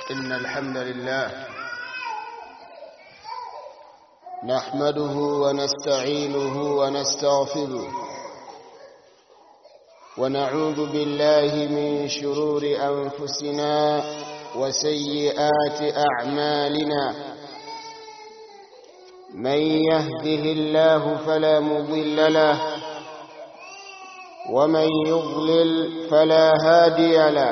إن الحمد لله نحمده ونستعينه ونستغفره ونعوذ بالله من شرور أنفسنا وسيئات أعمالنا من يهده الله فلا مضل له ومن يضلل فلا هادي له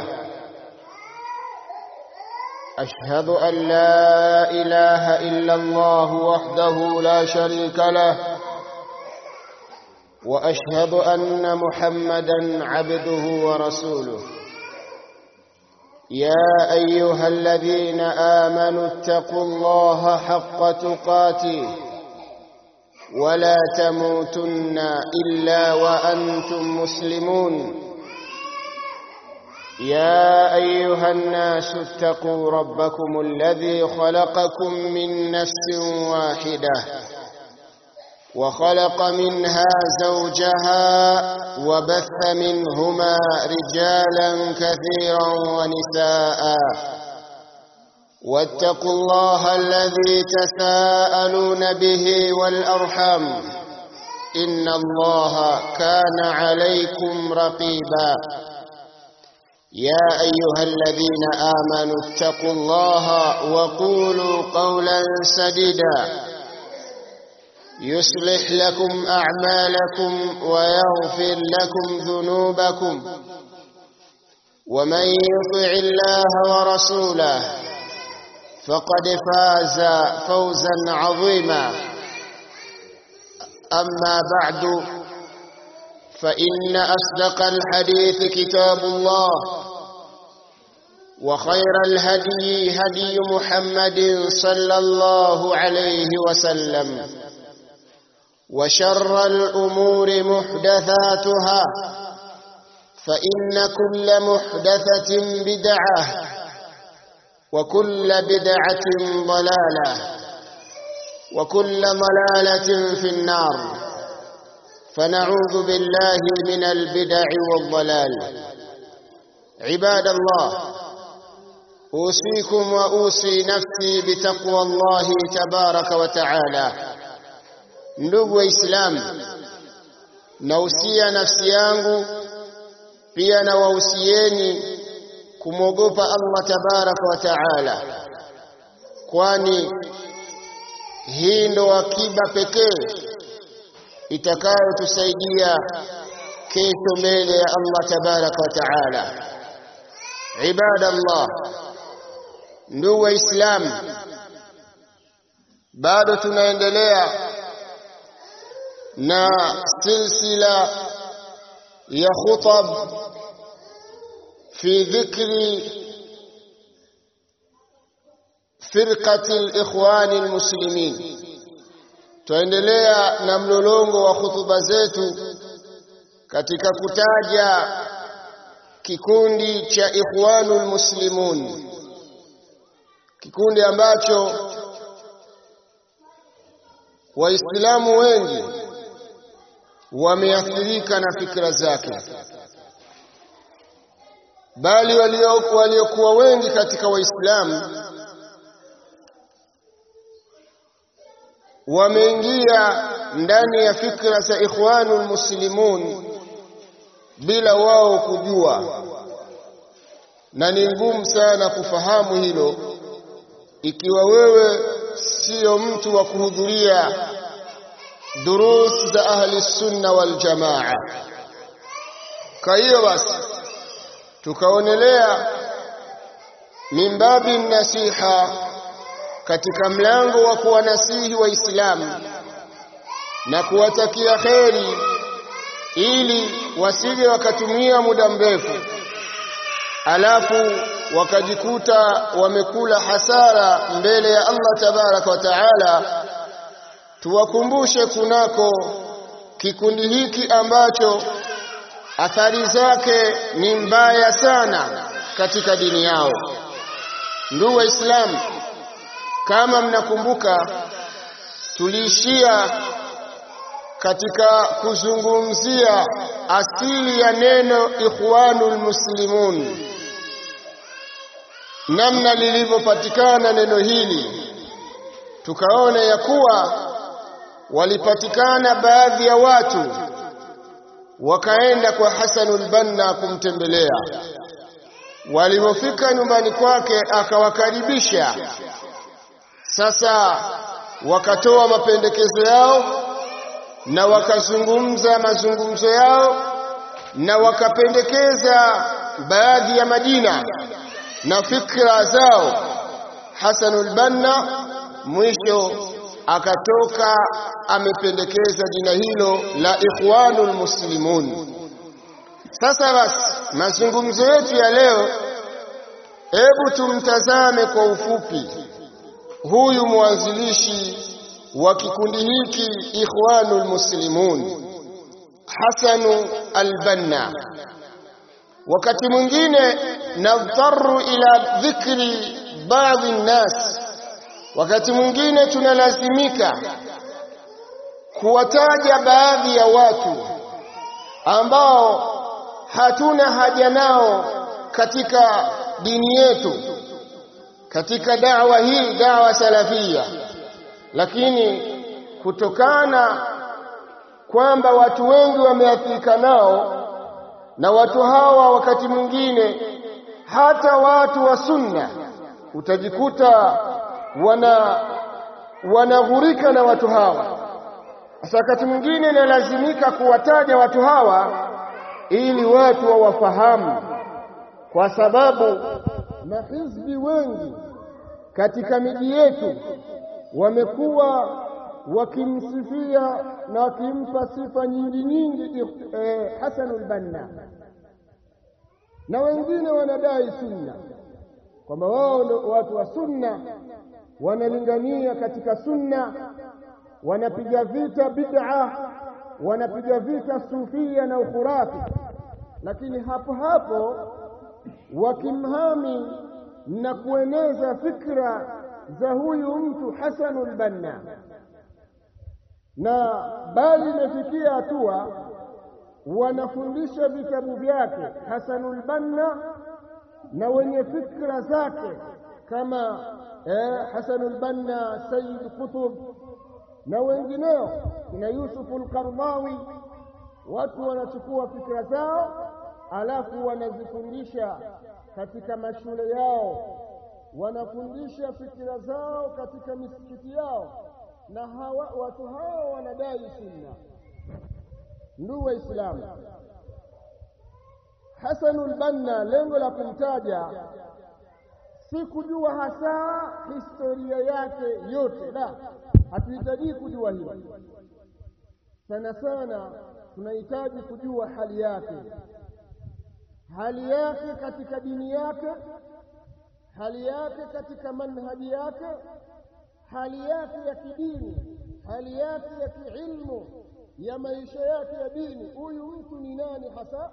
أشهد أن لا إله إلا الله وحده لا شريك له وأشهد أن محمدا عبده ورسوله يا أيها الذين آمنوا اتقوا الله حق تقاته ولا تموتن إلا وأنتم مسلمون يا أيها الناس اتقوا ربكم الذي خلقكم من نفس واحدة وخلق منها زوجها وبث منهما رجالا كثيرا ونساء واتقوا الله الذي تساءلون به والأرحم إن الله كان عليكم رقيبا يا أيها الذين آمنوا اتقوا الله وقولوا قولا سديدا يصلح لكم أعمالكم ويغفر لكم ذنوبكم ومن يطع الله ورسوله فقد فاز فوزا عظيما أما بعد فإن أصدق الحديث كتاب الله وخير الهدي هدي محمد صلى الله عليه وسلم وشر الأمور محدثاتها فإن كل محدثة بدعة وكل بدعة ضلالة وكل ضلالة في النار فنعوذ بالله من البدع والضلال عباد الله أوصيكم وأوصي نفسي بتقوى الله تبارك وتعالى ndugu waislamu nausia nafsi yangu pia na wausieni kumwogopa Allah tabaraka wa taala kwani hii ndo akiba pekee itakayotusaidia kesho mbele ya Allah tabaraka wa taala ibadallah ndugu waislamu bado tunaendelea na silsila ya khutab fi dhikri firqati al-ikhwani al-muslimin tuendelea na mlolongo wa hutuba zetu katika kutaja kikundi cha ikhwanul muslimun kikundi ambacho waislamu wengi wameathirika na fikra zake bali waliokuwa wengi katika waislamu wameingia ndani ya fikra za ikhwanul muslimun bila wao kujua na ni ngumu sana kufahamu hilo ikiwa wewe sio mtu wa kuhudhuria durus za ahli sunna wal jamaa kwa hiyo basi tukaonelea mimbabi nasiha katika mlango wa kuwanasihi waislamu na kuwatakia kheri ili wasije wakatumia muda mrefu alafu wakajikuta wamekula hasara mbele ya Allah tabaraka wa taala tuwakumbushe kunako kikundi hiki ambacho athari zake ni mbaya sana katika dini yao ndugu waislamu kama mnakumbuka tuliishia katika kuzungumzia asili ya neno ikhwanul muslimun namna lilivyopatikana neno hili tukaona ya kuwa walipatikana baadhi ya watu wakaenda kwa Hasanul Banna kumtembelea walipofika nyumbani kwake akawakaribisha sasa wakatoa mapendekezo yao na wakazungumza mazungumzo yao na wakapendekeza baadhi ya majina na fikra zao Hasanul Banna mwisho akatoka amependekeza jina hilo la Ikhwanul Muslimun sasa basi mazungumzo yetu ya leo hebu tumtazame kwa ufupi huyu mwanzilishi wa kikundi hiki Ikhwanul Muslimun Hasanu Al-Banna wakati mwingine nadharu ila dhikri baadhi nnas wakati mwingine tunalazimika kuwataja baadhi ya watu ambao hatuna haja nao katika dini yetu katika da'wa hii da'wa salafia lakini kutokana kwamba watu wengi wameathirika nao na watu hawa wakati mwingine hata watu wa sunna utajikuta wana wanaghurika na watu hawa sasa wakati mwingine inalazimika kuwataja watu hawa ili watu wawafahamu kwa sababu mahizbi wengi katika miji yetu wamekuwa wakimsifia na wakimpa sifa nyingi nyingi eh, Hasanul Banna na wengine wanadai sunna kwamba wao ndio watu wa sunna wanalingania katika sunna wanapiga vita bid'a wanapiga vita sufia na ukhurafi lakini hapo hapo wakimhami na kueneza fikra za huyu mtu Hasanul Banna na bali imefikia hatua wanafundisha vitabu vyake Hasanul Banna na wenye fikra zake kama eh, Hasanul Banna Sayyid Qutb na wengineo kina Yusuf al-Qardawi watu wanachukua fikra zao alafu wanazifundisha katika mashule yao wanafundisha fikira zao katika misikiti yao na hawa, watu hao wanadai sunna ndugu waislamu Hasanul Banna lengo la kumtaja si kujua hasa historia yake yote la hatuhitaji kujua hilo sana sana tunahitaji kujua hali yake hali yake katika dini yake hali yake katika manhaji yake hali yake ya kidini hali yake ya kiilmu ya maisha yake ya dini huyu mtu ni nani hasa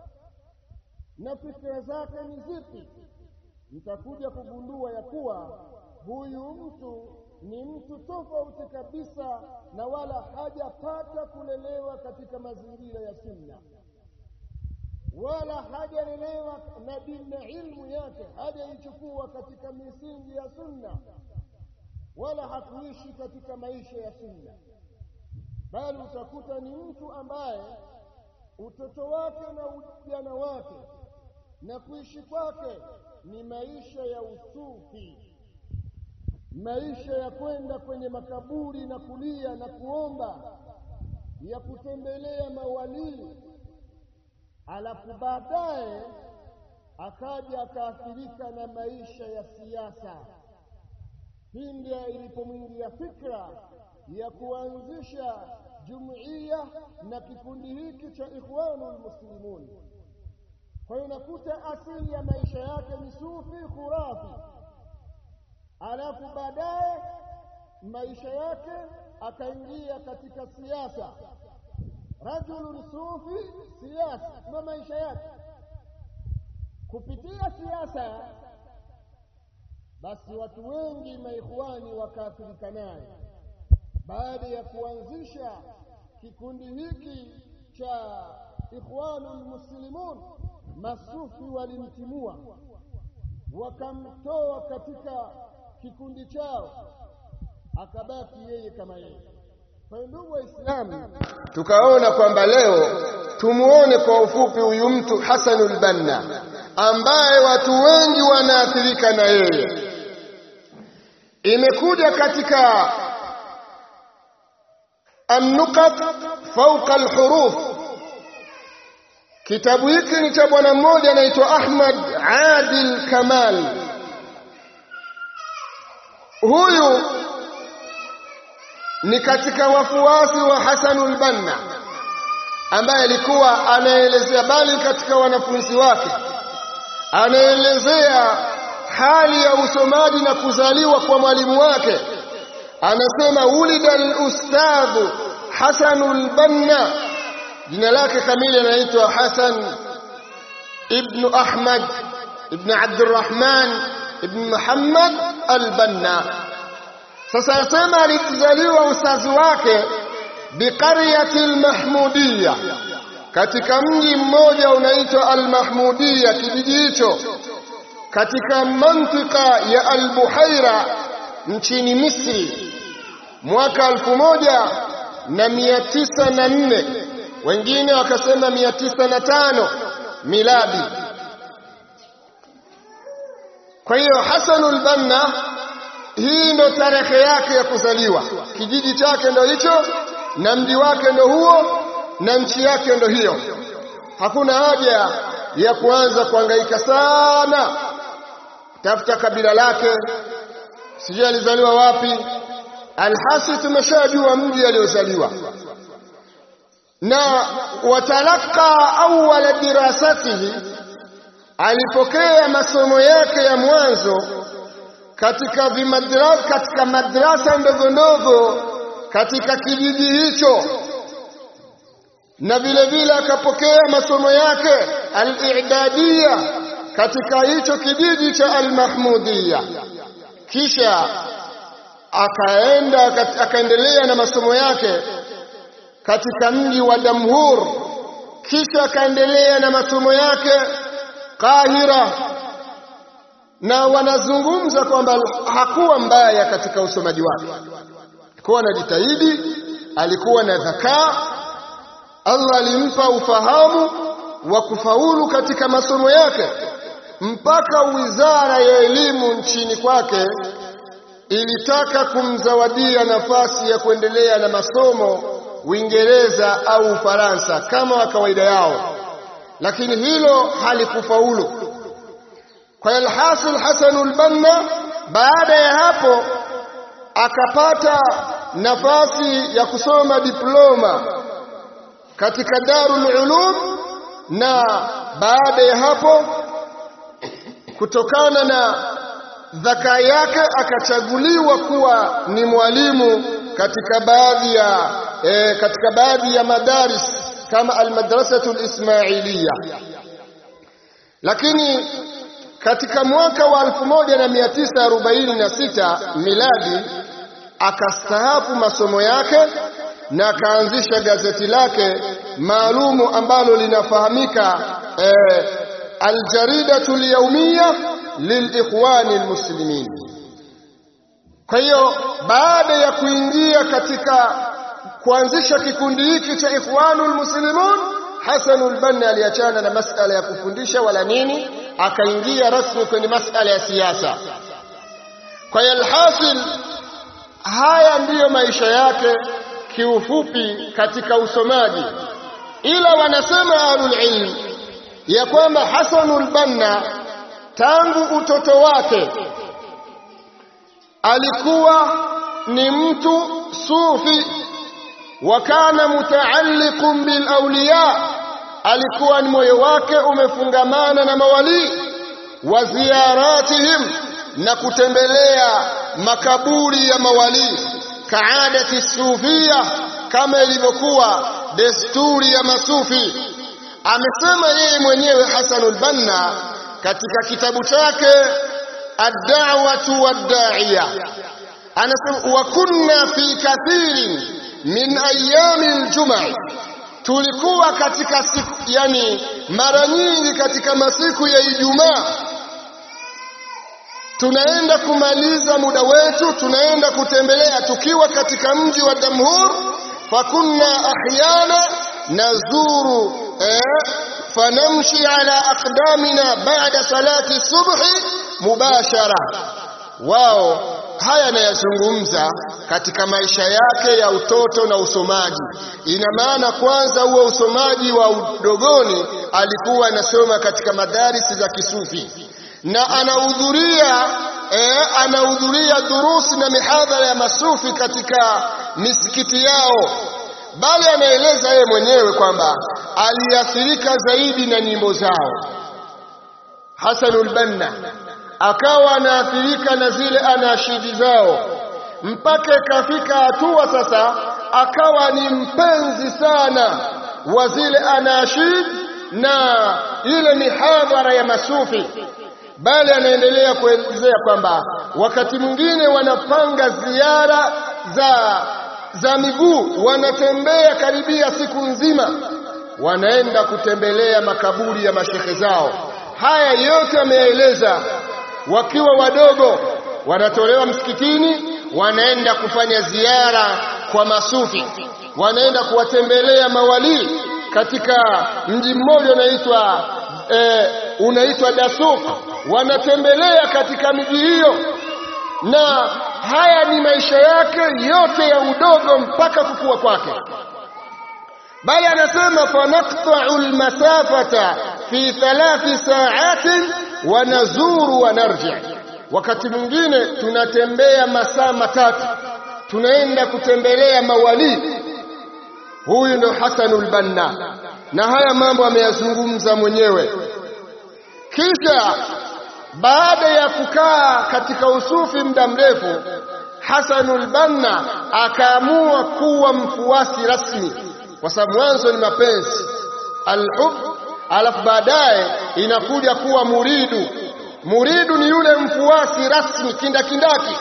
na fikra zake ni zipi mtakuja kugundua ya kuwa huyu mtu ni mtu tofauti kabisa na wala hajapata kulelewa katika mazingira ya sunna wala hajalelewa na dini na ilmu yake hajaichukua katika misingi ya sunna wala hakuishi katika maisha ya sunna bali utakuta ni mtu ambaye utoto wake na ujana wake na kuishi kwake ni maisha ya usufi maisha ya kwenda kwenye makaburi na kulia na kuomba ya kutembelea mawalii alafu baadaye akaja akaathirika na maisha ya siasa pindi ilipomwingia fikra ya kuanzisha jumuiya na kikundi hiki cha ikhwanul muslimun kwa hiyo nakuta asili ya maisha yake ni sufi khurafi alafu baadaye maisha yake akaingia katika siasa rajulun sufi siasa ndio maisha yake kupitia siasa basi watu wengi maikhwani wakaathirika naye baada ya kuanzisha kikundi hiki cha ikhwanul muslimun masufi walimtimua wakamtoa katika kikundi chao akabaki yeye kama yeye kwa hiyo ndugu waislamu tukaona kwamba leo tumuone kwa ufupi huyu mtu Hasanul Banna ambaye watu wengi wanaathirika na yeye imekuja katika النقط فوق الحروف kitabu hiki ni cha bwana mmoja anaitwa Ahmad Adil Kamal huyu ni katika wafuasi wa Hasanul Banna ambaye alikuwa anaelezea bali katika wanafunzi wake anaelezea hali ya usomaji na kuzaliwa kwa mwalimu wake anasema ulida al-ustadh Hasanul Banna jina lake kamili anaitwa Hasan ibn Ahmad ibn Abdurrahman ibn Muhammad al-Banna sasa anasema alizaliwa ustazi wake biqaryati al-Mahmudiyya katika mji mmoja unaitwa al-Mahmudiyya kijiji hicho katika mantika ya al-Buhaira nchini Misri mwaka elfu moja na mia tisa na nne wengine wakasema mia tisa na tano miladi. Kwa hiyo Hasanul Banna, hii ndo tarehe yake ya kuzaliwa, kijiji chake ndo hicho na mji wake ndo huo na nchi yake ndo hiyo. Hakuna haja ya kuanza kuhangaika sana tafuta kabila lake sijui alizaliwa wapi alhasi tumeshajua mji aliozaliwa na watalaka awala dirasatihi alipokea masomo yake ya mwanzo katika vimadrasa katika madrasa ndogo ndogo katika kijiji hicho na vile vile akapokea masomo yake al-i'dadiyya katika hicho kijiji cha al-mahmudiyya kisha akaenda akaendelea na masomo yake katika mji wa Damhur kisha akaendelea na masomo yake Kahira na wanazungumza kwamba hakuwa mbaya katika usomaji wake alikuwa anajitahidi alikuwa na dhakaa Allah alimpa ufahamu wa kufaulu katika masomo yake mpaka wizara ya elimu nchini kwake ilitaka kumzawadia nafasi ya kuendelea na masomo Uingereza au Ufaransa kama kawaida yao, lakini hilo halikufaulu. Kwa alhasil Hasanul Banna baada ya hapo akapata nafasi ya kusoma diploma katika Darul Ulum, na baada ya hapo kutokana na dhaka yake akachaguliwa kuwa ni mwalimu katika baadhi ya e, katika baadhi ya madaris kama almadrasatu alismailiya lakini katika mwaka wa 1946 miladi akastahafu masomo yake na akaanzisha gazeti lake maalumu ambalo linafahamika e, aljaridatu alyawmiyya lilikhwani almuslimin kwa hiyo baada ya kuingia katika kuanzisha kikundi hiki cha ikhwanul muslimun Hasanul Banna aliachana na masala ya kufundisha wala nini akaingia rasmi kwenye masala ya siasa kwa hiyo alhasil haya ndiyo maisha yake kiufupi katika usomaji ila wanasema ahlul ilm ya kwamba Hasanul Banna tangu utoto wake alikuwa ni mtu sufi wa kana mutaalliqun bil awliya alikuwa ni moyo wake umefungamana na mawali wa ziyaratihim na kutembelea makaburi ya mawali kaadati sufia kama ilivyokuwa desturi ya masufi amesema yeye mwenyewe Hasanul Banna katika kitabu chake ad-da'watu wad-da'iya anasema wa kunna fi kathirin min ayami al-jum'a tulikuwa katika siku yani mara nyingi katika masiku ya Ijumaa tunaenda kumaliza muda wetu tunaenda kutembelea tukiwa katika mji wa Damhur fakunna ahyana nazuru eh, fanamshi ala aqdamina ba'da salati subhi mubashara wao haya anayazungumza katika maisha yake ya utoto na usomaji ina maana kwanza huo usomaji wa udogoni alikuwa anasoma katika madarisi za kisufi na anahudhuria eh, anahudhuria durusi na mihadhara ya masufi katika misikiti yao bali anaeleza yeye mwenyewe kwamba aliathirika zaidi na nyimbo zao Hasanul Banna akawa anaathirika na zile anashidi zao mpaka ikafika hatua sasa akawa ni mpenzi sana wa zile anashid na ile mihadhara ya masufi bali anaendelea kuelezea kwamba wakati mwingine wanapanga ziara za za miguu wanatembea karibia siku nzima wanaenda kutembelea makaburi ya mashehe zao haya yote ameeleza wakiwa wadogo wanatolewa msikitini wanaenda kufanya ziara kwa masufi wanaenda kuwatembelea mawalii katika mji mmoja unaitwa e, unaitwa Dasuk wanatembelea katika miji hiyo na haya ni maisha yake yote ya udogo mpaka kukua kwake bali anasema fanaqta'u almasafata fi thalathi sa'atin wa nazuru wa narji wakati mwingine tunatembea masaa matatu tunaenda kutembelea mawali huyu ndo Hasanul Banna na haya mambo ameyazungumza mwenyewe kisha baada ya kukaa katika usufi muda mrefu Hasanul Banna akaamua kuwa mfuasi rasmi kwa sababu mwanzo ni mapenzi alhub alafu baadaye inakuja kuwa muridu muridu ni yule mfuasi rasmi kindakindaki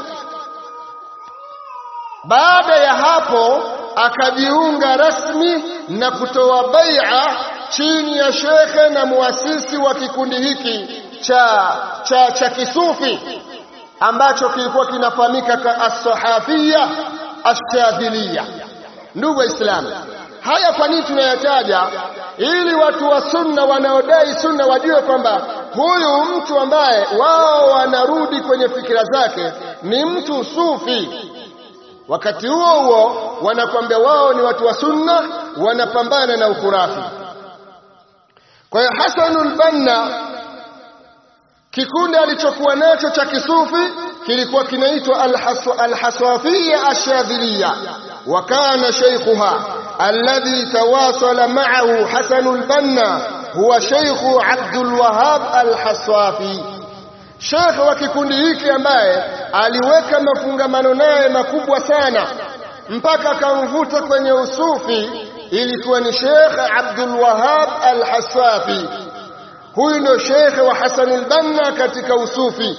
baada ya hapo akajiunga rasmi na kutoa bai'a chini ya shekhe na muasisi wa kikundi hiki cha cha, cha kisufi ambacho kilikuwa kinafahamika ka as-sahafiyya ash-shadhiliyya ndugu waislamu haya kwa nini tunayataja ili watu wa sunna wanaodai sunna wajue kwamba huyu mtu ambaye wao wanarudi kwenye fikira zake ni mtu sufi wakati huo huo wanakwambia wao ni watu wa sunna wanapambana na ukurafi kwa hiyo Hasanul Banna kikundi alichokuwa nacho cha kisufi kilikuwa kinaitwa Al-Haswafiyya Ash-Shadhiliyya wa kana shaykhuha alladhi tawasala ma'ahu Hasanul Banna huwa shaykhu Abdul Wahhab Al-Haswafi Sheikh wa kikundi hiki ambaye aliweka mafungamano naye makubwa sana mpaka akamvuta kwenye usufi ilikuwa ni Sheikh Abdul Wahhab Al-Haswafi huyu ndio Sheikh wa Hasan al-Banna katika usufi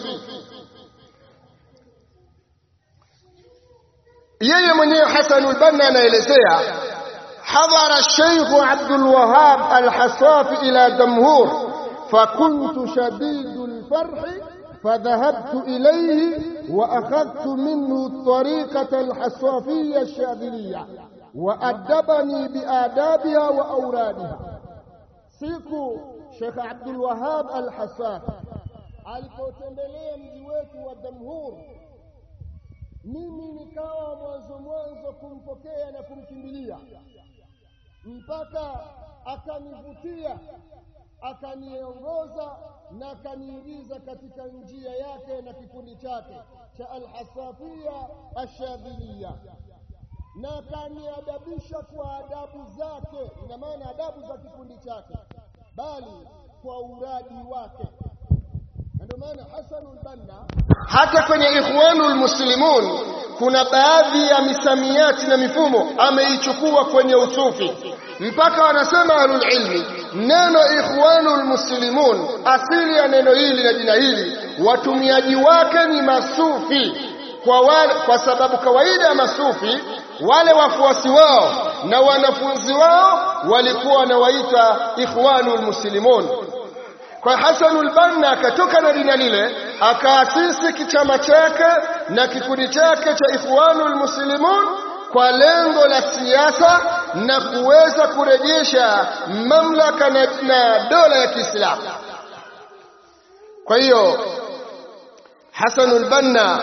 yeye mwenyewe Hasan al-Banna anaelezea حضر الشيخ عبد الوهاب الحصاف إلى دمهور فكنت شديد الفرح فذهبت إليه وأخذت منه الطريقة الحصافية الشاذلية وأدبني بآدابها وأورادها siku Sheikh Abdul Wahab Al-Hassaf alipotembelea mji wetu wa Damhur mimi nikawa mwanzo mwanzo kumpokea na kumkimbilia mpaka akanivutia akaniongoza na akaniingiza katika njia yake na kikundi chake cha Al-Hasafia Ash-Shadhiliya na akaniadabisha kwa adabu zake, ina maana adabu za kikundi chake, bali kwa uradi wake. Na ndio maana Hasanul Banna hata kwenye Ikhwanul Muslimun kuna baadhi ya misamiati na mifumo ameichukua kwenye usufi, mpaka wanasema ahlul ilmi neno Ikhwanul Muslimun, asili ya neno hili na jina hili, watumiaji wake ni masufi kwa, wale, kwa sababu kawaida ya masufi wale wafuasi wao na wanafunzi wao walikuwa wanawaita ikhwanul muslimun kwa Hasanul Banna akatoka na jina lile akaasisi kichama chake na kikundi chake cha Ikhwanul Muslimun kwa lengo la siasa na kuweza kurejesha mamlaka na, na dola ya Kiislamu. Kwa hiyo Hasanul Banna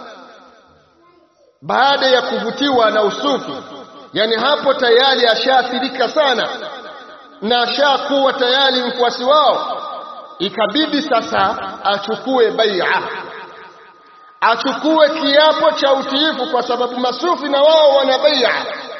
baada ya kuvutiwa na usufi, yani hapo tayari ashaathirika sana na ashakuwa tayari mfuasi wao, ikabidi sasa achukue bai'a, achukue kiapo cha utiifu, kwa sababu masufi na wao wana bai'a.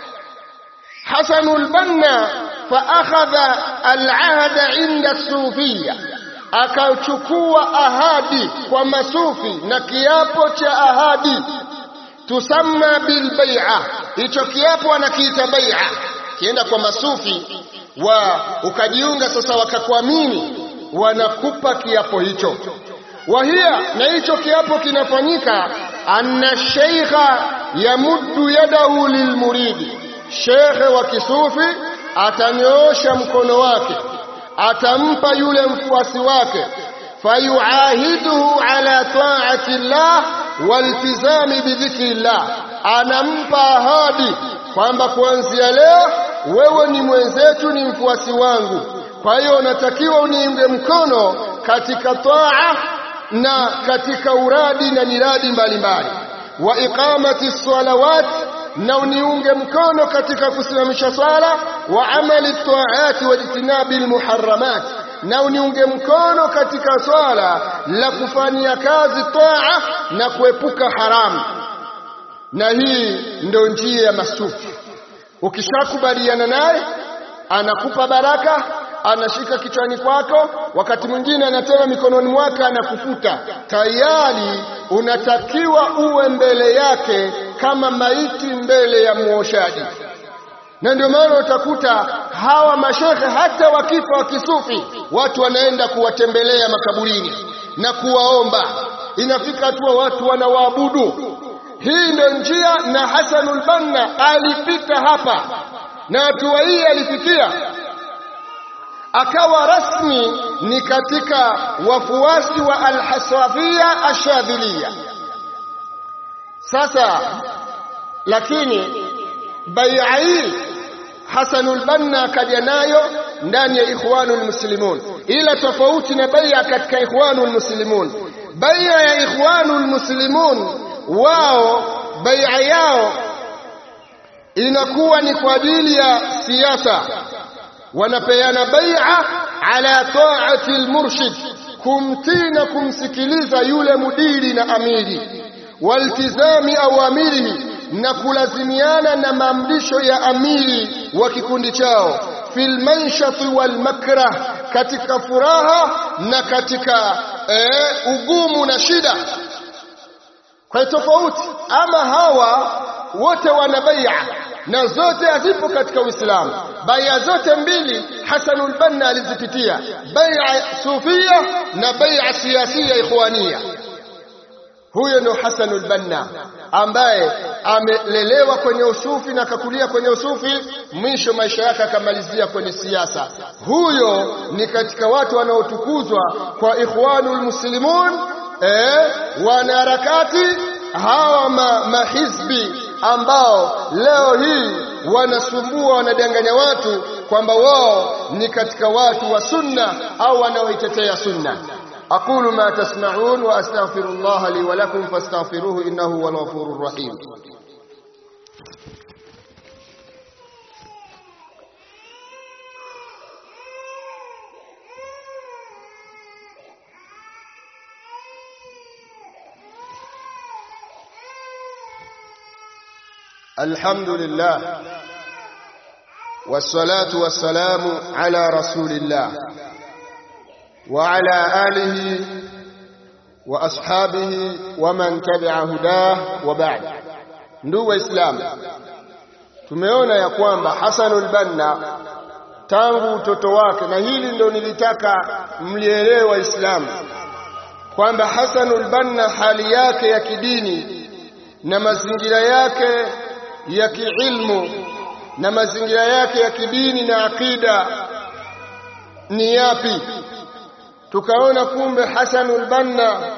Hasanul Banna fa akhadha al-ahda inda sufiyya akachukua ahadi kwa masufi na kiapo cha ahadi tusamma bil bai'a hicho kiapo anakiita bai'a kienda kwa masufi wa ukajiunga sasa wakakuamini wanakupa kiapo hicho wahia na hicho kiapo kinafanyika anna sheikha yamuddu yadahu lilmuridi shekhe wa kisufi atanyoosha mkono wake atampa yule mfuasi wake fayuahiduhu ala taati llah waltizami bidhikri llah anampa ahadi kwamba kuanzia leo wewe ni mwenzetu ni mfuasi wangu kwa hiyo unatakiwa uniunge mkono katika taa na katika uradi na miradi mbalimbali wa iqamati salawat na uniunge mkono katika kusimamisha swala wa amali taati wa ijtinabi almuharramat na uniunge mkono katika swala la kufanyia kazi taa na kuepuka haramu na hii ndio njia ya masufi ukishakubaliana naye anakupa baraka anashika kichwani kwako wakati mwingine anatema mikononi mwake anakufuta tayari unatakiwa uwe mbele yake kama maiti mbele ya muoshaji na ndio maana utakuta hawa mashekhe hata wakifa wa kisufi watu wanaenda kuwatembelea makaburini na kuwaomba inafika hatua watu wanawaabudu hii ndio njia na Hasanul Banna alipita hapa na hatua hii alifikia akawa rasmi ni katika wafuasi wa Al-Hasafia Ashadhilia. Sasa lakini bai'a hii Hasanul Banna akaja nayo ndani ya Ikhwanul Muslimun, ila tofauti na bai'a katika Ikhwanul Muslimun. Bai'a ya Ikhwanul Muslimun wao bai'a yao inakuwa ni kwa ajili ya siasa wanapeana bai'a ala ta'ati almurshid kumtii na kumsikiliza yule mudiri na amiri waltizami awamirihi na kulazimiana na maamrisho ya amiri wa kikundi chao fil manshati wal makrah katika furaha na katika eh, ugumu na shida kwa tofauti ama hawa wote wana bai'a na zote hazipo katika Uislamu. Bai'a zote mbili Hasanul Banna alizipitia, bai'a sufia na bai'a siasia ikhwania. Huyo ndo Hasanul Banna ambaye amelelewa kwenye usufi na akakulia kwenye usufi, mwisho maisha yake akamalizia kwenye siasa. Huyo ni katika watu wanaotukuzwa kwa Ikhwanul Muslimun, eh, wanaharakati hawa ma, mahizbi ambao leo hii wanasumbua wanadanganya watu kwamba wao ni katika watu wa sunna au wanaoitetea sunna aqulu ma tasma'un wa astaghfirullah li wa lakum fastaghfiruhu innahu huwal ghafurur rahim الحمد لله والصلاة والسلام على رسول الله وعلى آله وأصحابه ومن تبع هداه وبعد ndugu waislamu tumeona ya kwamba Hasanul Banna tangu utoto wake na hili ndio nilitaka mlielewe waislamu kwamba Hasanul Banna hali yake ya kidini na mazingira yake ya kiilmu na mazingira yake ya kidini na akida ni yapi tukaona kumbe Hasanul Banna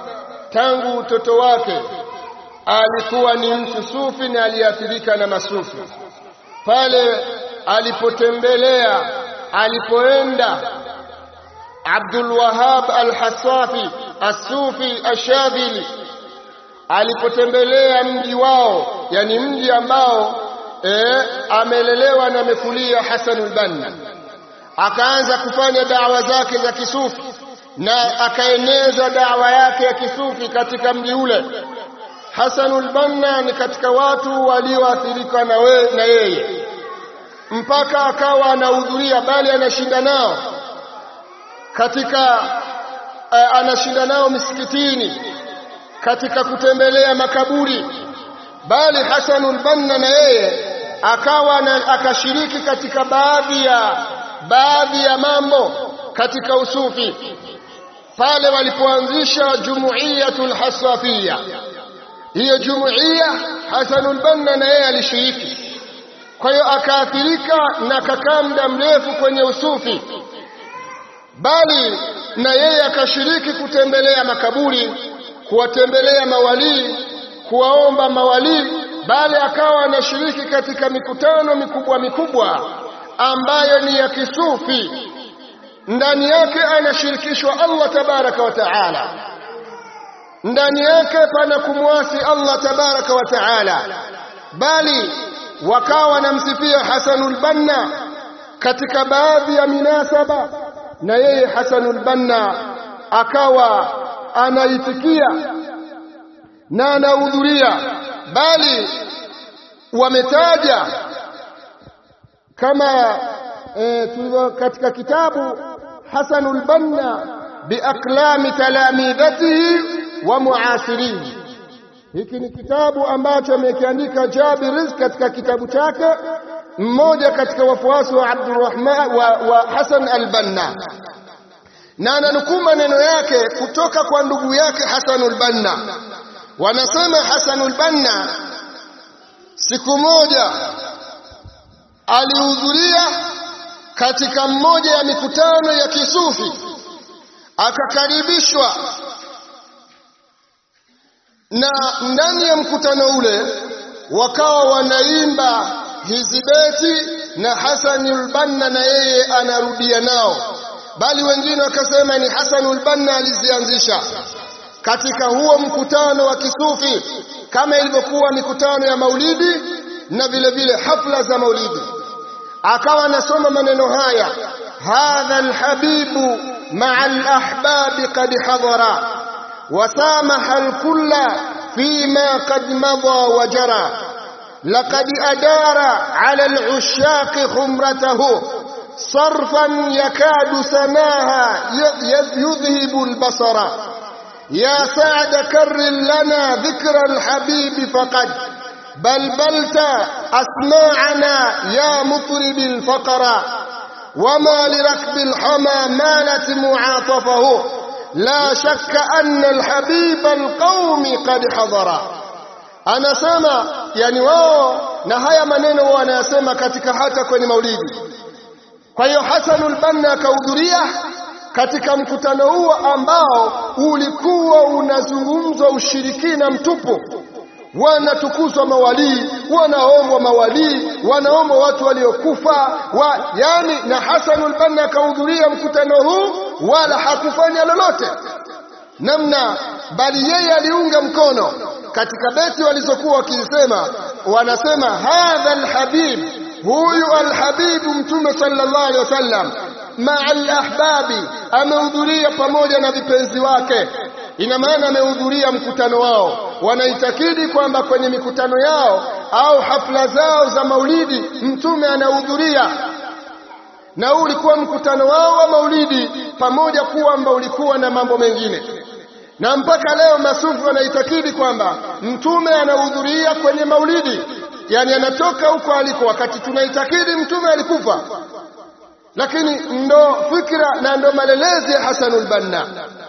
tangu utoto wake alikuwa ni mtu sufi na aliathirika na masufi pale alipotembelea alipoenda Abdul Wahab Al-Hassafi As-Sufi Ash-Shadhili alipotembelea mji wao yani mji ambao eh, amelelewa na amekulia Hasanul Banna akaanza kufanya dawa zake za kisufi na akaeneza dawa yake ya kisufi katika mji ule Hasanul Banna ni katika watu walioathirika na we, na yeye mpaka akawa anahudhuria bali anashinda nao katika uh, anashinda nao misikitini katika kutembelea makaburi bali Hasanul Banna na yeye akawa na, akashiriki katika baadhi ya baadhi ya mambo katika usufi pale walipoanzisha jumuiyatul hasafia hiyo jumuiya Hasanul Banna na yeye alishiriki kwa hiyo akaathirika na akakaa muda mrefu kwenye usufi bali na yeye akashiriki kutembelea makaburi kuwatembelea mawalii kuwaomba mawalii bali akawa anashiriki katika mikutano mikubwa mikubwa ambayo ni ya kisufi ndani yake anashirikishwa Allah tabaraka wa taala ndani yake pana kumwasi Allah tabaraka wa taala bali wakawa wanamsifia Hasanul Banna katika baadhi ya minasaba na yeye Hasanul Banna akawa anaitikia na anahudhuria bali wametaja kama e, tulivyo katika kitabu Hasanul Banna biaklami talamidhatihi wa muasirihi hiki ni kitabu ambacho amekiandika Jabir Rizq katika kitabu chake mmoja katika wafuasi wa Abdurrahman wa, wa Hasan al-Banna na ananukuu maneno yake kutoka kwa ndugu yake Hasanul Banna wanasema Hasanul Banna siku moja alihudhuria katika mmoja ya mikutano ya kisufi akakaribishwa na ndani ya mkutano ule wakawa wanaimba hizi beti na Hasanul Banna na yeye anarudia nao bali wengine wakasema ni Hasanul Banna alizianzisha katika huo mkutano wa kisufi kama ilivyokuwa mikutano ya maulidi na vile vile hafla za maulidi akawa anasoma maneno haya hadha alhabibu ma'a alahbabi qad hadara وسامح الكل فيما قد مضى وجرى لقد أدار على العشاق خمرته صرفا يكاد سماها يذهب البصر يا سعد كر لنا ذكر الحبيب فقد بلبلت أسماعنا يا مطرب الفقر وما لركب الحمى مالت معاطفه لا شك أن الحبيب القوم قد حضر anasema yani wao na haya maneno wanayasema katika hata kwenye maulidi kwa hiyo Hasanul Banna akahudhuria katika mkutano huo ambao ulikuwa unazungumzwa ushirikina mtupu wanatukuzwa mawalii wanaombwa mawalii wanaombwa watu waliokufa wa, yani na Hasanul Banna akahudhuria mkutano huu wala hakufanya lolote namna bali yeye aliunga mkono katika beti walizokuwa wakisema wanasema hadha alhabib huyu alhabibu mtume sallallahu alaihi wasallam maa alahbabi amehudhuria pamoja na vipenzi wake ina maana amehudhuria mkutano wao wanaitakidi kwamba kwenye mikutano yao au hafla zao za maulidi mtume anahudhuria na huu ulikuwa mkutano wao wa maulidi pamoja kwamba ulikuwa na mambo mengine na mpaka leo masufi wanaitakidi kwamba mtume anahudhuria kwenye maulidi yani anatoka huko aliko wakati tunaitakidi mtume alikufa lakini ndo fikra na ndo malelezi ya Hasanul Banna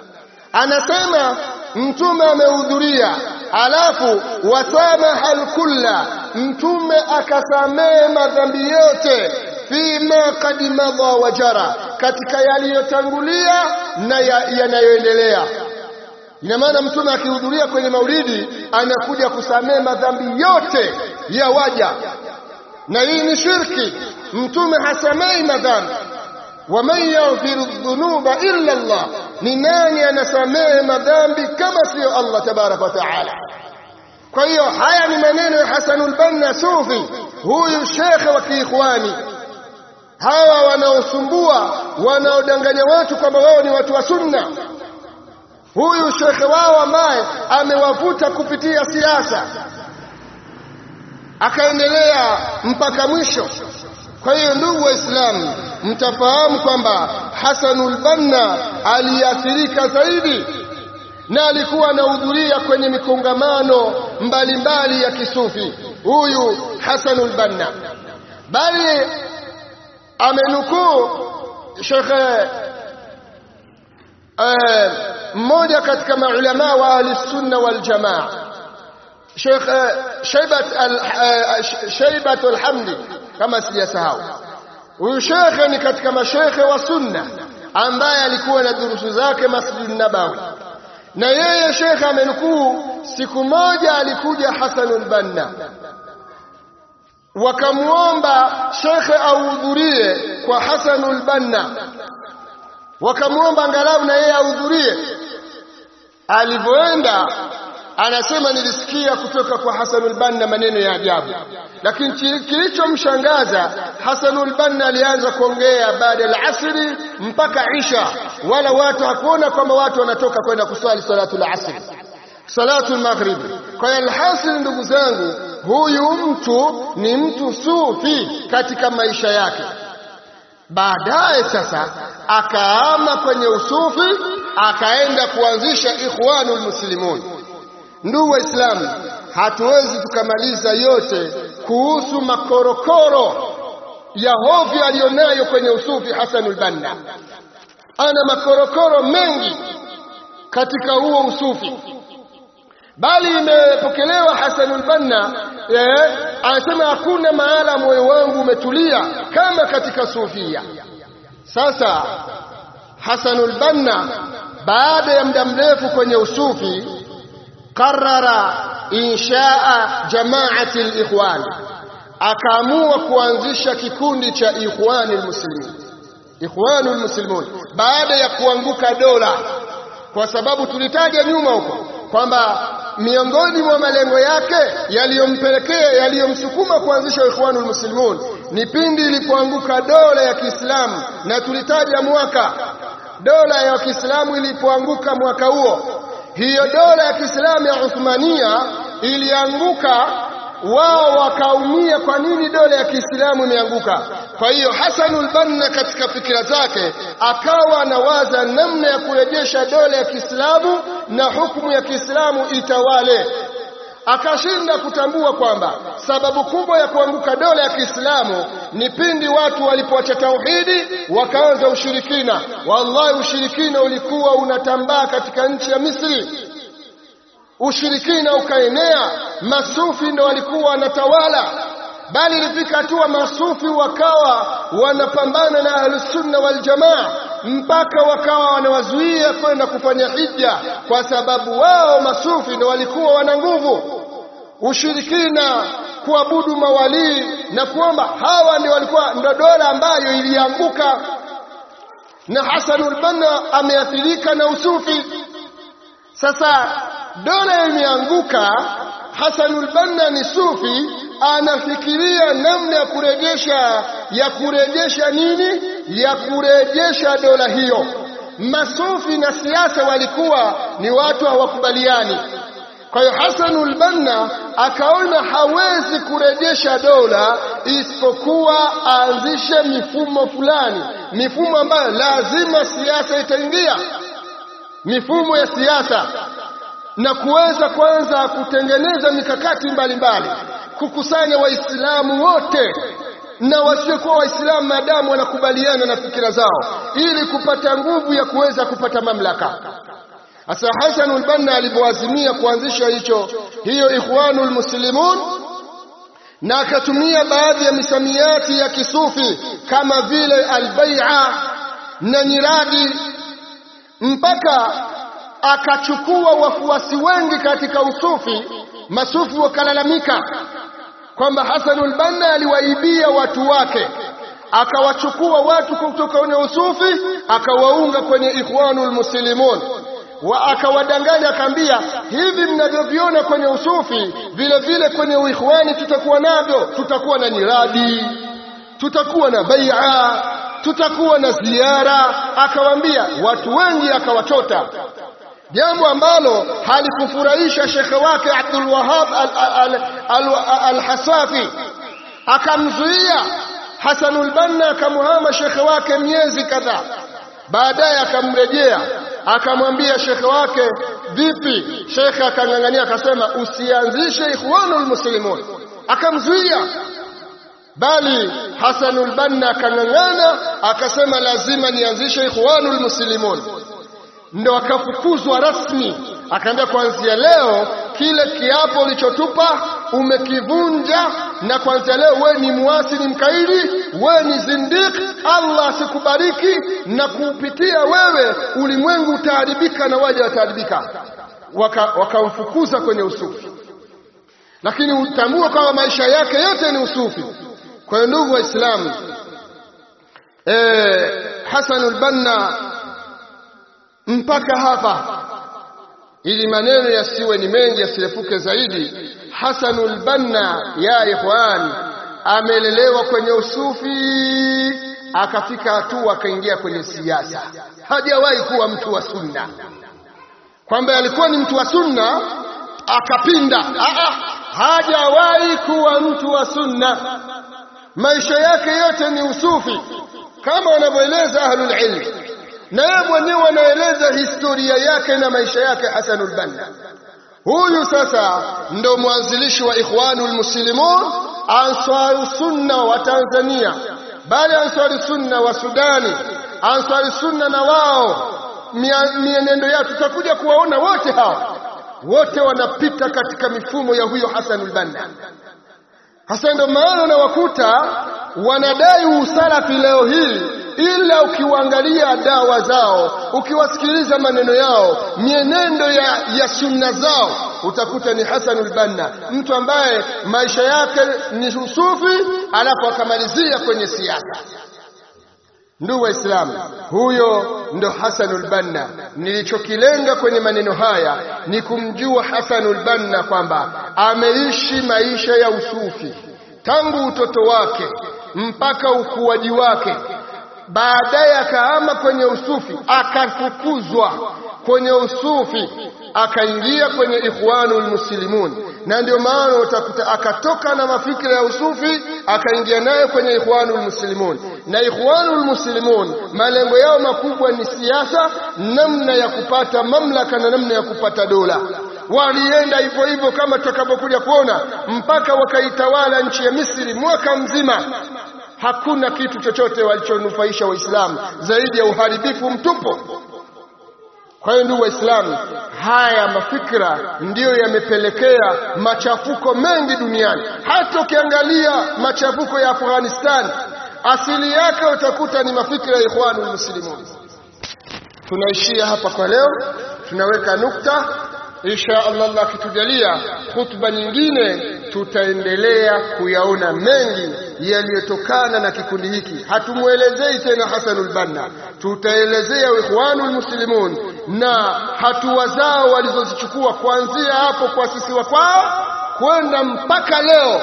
anasema mtume amehudhuria alafu wasamaha alkulla mtume akasamehe madhambi yote fima kad madha wajara katika yaliyotangulia na yanayoendelea ya ina maana mtume akihudhuria kwenye maulidi anakuja kusamehe madhambi yote ya waja na hii ni shirki mtume hasamei madhambi waman yaghfiru dhunuba illa Allah ni nani anasamehe madhambi kama siyo Allah tabaraka wa taala kwa hiyo haya ni maneno ya Hasanul Banna Sufi huyu shekhe wa kiikhwani hawa wanaosumbua wanaodanganya watu kwamba wao ni watu wa sunna huyu shekhe wao ambaye amewavuta kupitia siasa akaendelea mpaka mwisho kwa hiyo ndugu waislamu mtafahamu kwamba Hasanul Banna aliathirika zaidi na alikuwa anahudhuria kwenye mikongamano mbalimbali ya kisufi huyu Hasanul Banna bali amenukuu shekhe mmoja katika maulama wa ahli sunna wal jamaa Sheikh Shaibat Shaibat al-Hamdi kama sijasahau huyu shekhe ni katika mashekhe wa sunna ambaye alikuwa na durusu zake Masjid Nabawi na yeye shekhe amenukuu siku moja alikuja Hasanul Banna wakamwomba shekhe ahudhurie kwa Hasanul Banna wakamwomba angalau na yeye ahudhurie alivyoenda anasema nilisikia kutoka kwa Hasanul Banna maneno ya ajabu lakini kilichomshangaza Hasanul Banna alianza kuongea baada ya asri mpaka isha wala watu hakuona kwamba watu wanatoka kwenda kuswali salatul asri salatul maghrib kwa hiyo alhasil ndugu zangu huyu mtu ni mtu sufi katika maisha yake baadaye sasa akaama kwenye usufi akaenda kuanzisha ikhwanul muslimun ndugu waislamu hatuwezi tukamaliza yote kuhusu makorokoro ya hovyo aliyonayo kwenye usufi Hasanul Banna ana makorokoro mengi katika huo usufi bali imepokelewa Hasanul Banna eh, anasema hakuna mahala moyo wangu umetulia kama katika sufia sasa Hasanul Banna baada ya muda mrefu kwenye usufi qarara inshaa jamaati alikhwan akaamua kuanzisha kikundi cha ikhwani almuslimin ikhwanu almuslimun baada ya kuanguka dola kwa sababu tulitaja nyuma huko kwamba miongoni mwa malengo yake yaliyompelekea yaliyomsukuma kuanzisha ikhwanul muslimun ni pindi ilipoanguka dola ya Kiislamu na tulitaja mwaka dola ya Kiislamu ilipoanguka mwaka huo hiyo dola ya Kiislamu ya Uthmania ilianguka wao wakaumia kwa nini dola ya Kiislamu imeanguka kwa hiyo Hasanul Banna katika fikira zake akawa anawaza namna ya kurejesha dola ya Kiislamu na hukumu ya Kiislamu itawale akashinda kutambua kwamba sababu kubwa ya kuanguka dola ya Kiislamu ni pindi watu walipoacha tauhidi wakaanza ushirikina wallahi ushirikina ulikuwa unatambaa katika nchi ya Misri ushirikina ukaenea masufi ndo walikuwa wanatawala bali ilifika hatua masufi wakawa wanapambana na ahlusunna waljamaa mpaka wakawa wanawazuia kwenda kufanya hija kwa sababu wao masufi ndo walikuwa wana nguvu ushirikina kuabudu mawalii na kuomba hawa ndio walikuwa ndo dola ambayo ilianguka na Hasanul Banna ameathirika na usufi sasa dola imeanguka Hasanul Banna ni sufi anafikiria namna ya kurejesha ya kurejesha nini ya kurejesha dola hiyo masufi na siasa walikuwa ni watu hawakubaliani kwa hiyo Hasanul Banna akaona hawezi kurejesha dola isipokuwa aanzishe mifumo fulani mifumo ambayo lazima siasa itaingia mifumo ya siasa na kuweza kwanza kutengeneza mikakati mbalimbali mbali. kukusanya waislamu wote na wasiokuwa waislamu maadamu wanakubaliana na fikira zao ili kupata nguvu ya kuweza kupata mamlaka Asa Hasanul Banna alipoazimia kuanzisha hicho hiyo Ikhwanul Muslimun na akatumia baadhi ya misamiati ya kisufi kama vile albai'a na nyiradi mpaka akachukua wafuasi wengi katika usufi masufi wakalalamika kwamba Hasanul Banna aliwaibia watu wake akawachukua watu kutoka kwenye usufi akawaunga kwenye ikhwanul muslimun wa akawadanganya akaambia hivi mnavyoviona kwenye usufi vile vile kwenye uikhwani tutakuwa navyo tutakuwa na nyiradi tutakuwa na bai'a tutakuwa na ziara akawaambia watu wengi akawachota jambo ambalo halikufurahisha shekhe wake Abdul Wahab al-Hasafi akamzuia Hasanul Banna akamuhama shekhe wake miezi kadhaa baadaye akamrejea akamwambia shekhe wake vipi shekhe akang'ang'ania akasema usianzishe ikhwanul muslimun akamzuia bali Hasanul Banna akang'ang'ana akasema lazima nianzishe ikhwanul muslimun ndo akafukuzwa rasmi akaambia kuanzia leo kile kiapo ulichotupa umekivunja na kuanzia leo we ni muasi ni mkaidi we ni zindik Allah asikubariki na kupitia wewe ulimwengu utaharibika na waja wataharibika wakamfukuza waka kwenye usufi lakini utambue kwamba maisha yake yote ni usufi kwa hiyo ndugu waislamu eh Hasanul Banna mpaka hapa ili maneno yasiwe ni mengi yasirefuke zaidi Hasanul Banna ya ikhwan amelelewa kwenye usufi akafika hatua akaingia kwenye siasa hajawahi kuwa mtu wa sunna kwamba alikuwa ni mtu wa sunna akapinda Aa, hajawahi kuwa mtu wa sunna maisha yake yote ni usufi kama wanavyoeleza ahlul ilm na yeye mwenyewe anaeleza historia yake na maisha yake Hasanul Banna huyu sasa ndo mwanzilishi wa Ikhwanul Muslimun Ansaru Sunna wa Tanzania bali Ansaru Sunna wa Sudani Ansaru Sunna na wao mienendo yao tutakuja kuwaona wote hawa wote wanapita katika mifumo ya huyo Hasanul Banna hasa ndio maana unawakuta wanadai usalafi leo hii ila ukiwaangalia dawa zao ukiwasikiliza maneno yao mienendo ya, ya sunna zao utakuta ni Hasanul Banna mtu ambaye maisha yake ni usufi alafu akamalizia kwenye siasa ndugu waislamu huyo ndo Hasanul Banna nilichokilenga kwenye maneno haya ni kumjua Hasanul Banna kwamba ameishi maisha ya usufi tangu utoto wake mpaka ukuaji wake baadaye akahama kwenye usufi akafukuzwa kwenye usufi akaingia kwenye ikhwanul muslimun na ndio maana utakuta akatoka na mafikira ya usufi akaingia nayo kwenye ikhwanul muslimun na ikhwanul muslimun malengo yao makubwa ni siasa namna ya kupata mamlaka na namna ya kupata dola walienda hivyo hivyo kama tutakavyokuja kuona mpaka wakaitawala nchi ya Misri mwaka mzima hakuna kitu chochote walichonufaisha waislamu zaidi ya uharibifu mtupu kwa hiyo ndugu waislamu haya mafikra ndiyo yamepelekea machafuko mengi duniani hata ukiangalia machafuko ya Afghanistan asili yake utakuta ni mafikra ya ikhwanul muslimun tunaishia hapa kwa leo tunaweka nukta insha Allah Allah akitujalia hutuba nyingine tutaendelea kuyaona mengi yaliyotokana na kikundi hiki hatumwelezei tena Hasanul Banna tutaelezea ikhwanul muslimun na hatua zao walizozichukua kuanzia hapo kuasisiwa kwao kwenda mpaka leo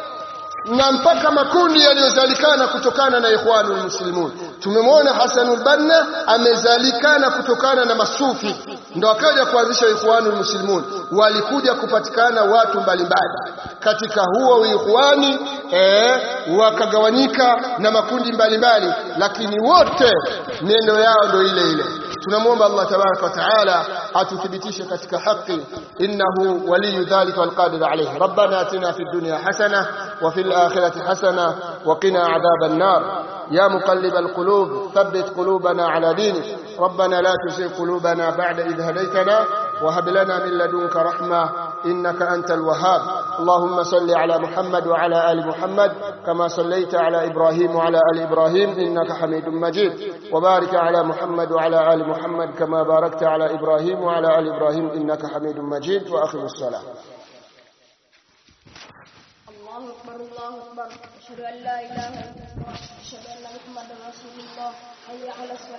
na mpaka makundi yaliyozalikana kutokana na ikhwanul muslimun tumemwona Hasanul Banna amezalikana kutokana na masufi ndo akaja kuanzisha ikhwanul muslimun walikuja kupatikana watu mbalimbali katika huo ikhwani eh, wakagawanyika na makundi mbalimbali lakini wote miendo yao ndo ile ile tunamwomba Allah tabaraka wa taala atuthibitishe katika haki innahu waliyu dhalika walqadir alayhi rabbana atina fid dunya hasana wa fil akhirati hasana wa qina adhaban nar يا مقلب القلوب ثبت قلوبنا على دينك ربنا لا تزغ قلوبنا بعد إذ هديتنا وهب لنا من لدنك رحمة إنك أنت الوهاب اللهم صل على محمد وعلى آل محمد كما صليت على إبراهيم وعلى آل إبراهيم إنك حميد مجيد وبارك على محمد وعلى آل محمد كما باركت على إبراهيم وعلى آل إبراهيم إنك حميد مجيد وأخذ الصلاة الله أكبر الله أكبر أشهد أن لا إله إلا الله أشهد أن محمدا رسول الله حي على الصلاة